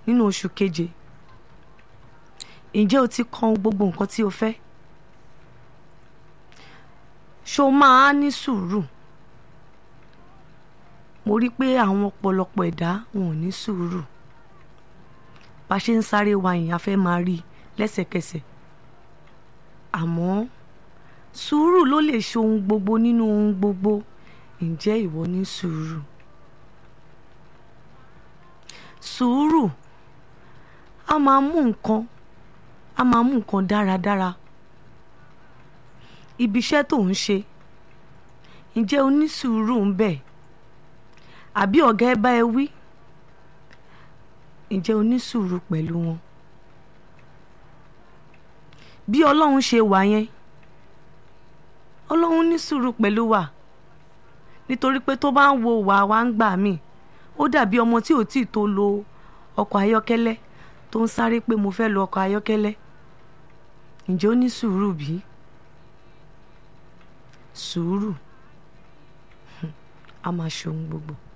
nínú oṣù keje ǹjẹ́ o ti kan gbogbo nǹkan tí o fẹ́ ṣó máa ní sùúrù mo rí i pé àwọn ọ̀pọ̀lọpọ̀ ẹ̀dá wọn ò ní sùúrù bá a ṣe ń sáré wa yìí a fẹ́ máa rí i lẹ́sẹ̀kẹsẹ̀ àmọ́ sùúrù ló lè ṣe ohun gbogbo nínú ohun gbogbo ǹjẹ́ ìwọ ní sùúrù sùúrù a máa mú nǹkan a máa mú nǹkan dáradára ibi iṣẹ́ tó ń ṣe ǹjẹ́ o ní sùúrù ń bẹ̀ àbí ọ̀gá ẹ bá ẹ wí ǹjẹ́ o ní sùúrù pẹ̀lú wọn bí ọlọ́run ṣe wà yẹn ọlọ́run ní sùúrù pẹ̀lú wa nítorí pé tó bá ń wo wà wá ń gbà mí ó dàbí ọmọ tí ò tí ì tó lo ọkọ̀ ayọ́kẹ́lẹ́ tó ń sáré pé mo fẹ́ lo ọkọ̀ ayọ́kẹ́lẹ́ ǹjẹ́ ó ní sùúrù bí? sùúrù a máa ṣe ohun gbogbo.